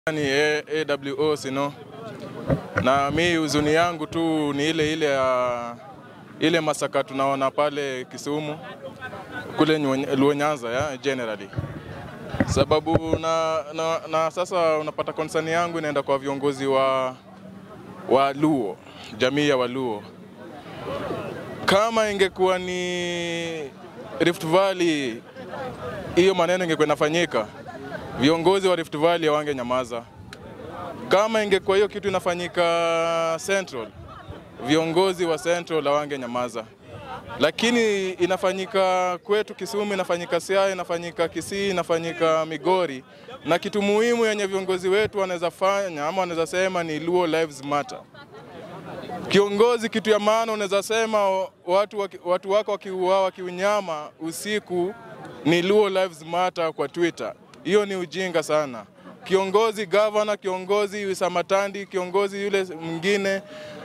Ni A- AWO sino, na mi huzuni yangu tu ni ile ile ya ile masaka tunaona pale Kisumu kule Nywe- Luo Nyanza ya generally sababu na, na, na sasa unapata concern yangu inaenda kwa viongozi wa wa Luo, jamii ya Waluo. Kama ingekuwa ni Rift Valley, hiyo maneno ingekuwa inafanyika, viongozi wa Rift Valley hawange nyamaza. Kama ingekuwa hiyo kitu inafanyika Central, viongozi wa Central hawange nyamaza, lakini inafanyika kwetu Kisumu, inafanyika Siaya, inafanyika Kisii, inafanyika Migori, na kitu muhimu yenye viongozi wetu wanaweza fanya ama wanaweza sema ni Luo Lives Matter. Kiongozi, kitu ya maana unaweza sema watu, waki- watu wako wakiuawa wakiunyama usiku ni Luo Lives Matter kwa Twitter. Hiyo ni ujinga sana. Kiongozi gavana, kiongozi Wisamatandi, kiongozi yule mwingine,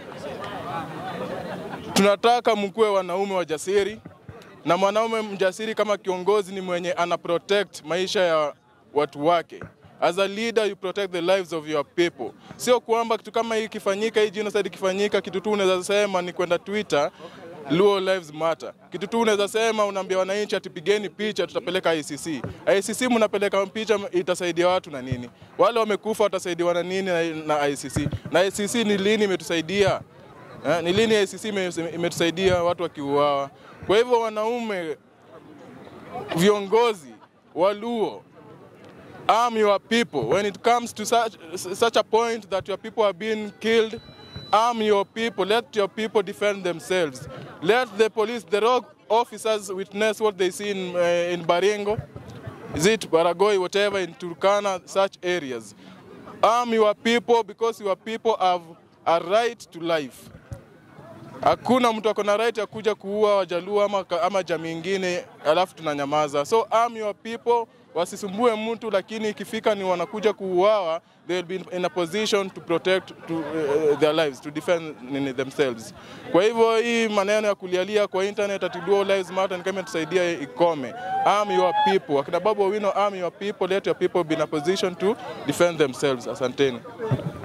tunataka mkuwe wanaume wajasiri, na mwanaume mjasiri kama kiongozi ni mwenye ana protect maisha ya watu wake. As a leader you protect the lives of your people. Sio kwamba kitu kama hii ikifanyika, hii genocide ikifanyika, kitu tu unaweza sema ni kwenda Twitter Luo Lives Matter. Kitu tu unaweza sema unaambia wananchi ati pigeni picha tutapeleka ICC. ICC mnapeleka picha itasaidia watu na nini? Wale wamekufa watasaidiwa na nini na, na ICC? Na ICC ni lini imetusaidia? Eh, ni lini ICC ime- imetusaidia watu wakiuawa? Kwa hivyo wanaume, viongozi Waluo, arm your people when it comes to such, such a point that your people are being killed arm your people let your people defend themselves let the police the rogue officers witness what they see in, uh, in baringo is it baragoi whatever in turkana such areas arm your people because your people have a right to life Hakuna mtu ako na right ya kuja kuua Wajaluo ama, ama jamii ingine alafu tunanyamaza. So arm your people, wasisumbue mtu, lakini ikifika ni wanakuja kuuawa, they will be in a position to protect to, uh, their lives to defend nini themselves. Kwa hivyo hii maneno ya kulialia kwa internet ati Luo lives matter ni kama tusaidia ikome. Arm your people. Akina Babu Owino, arm your people, let your people be in a position to defend themselves. Asanteni.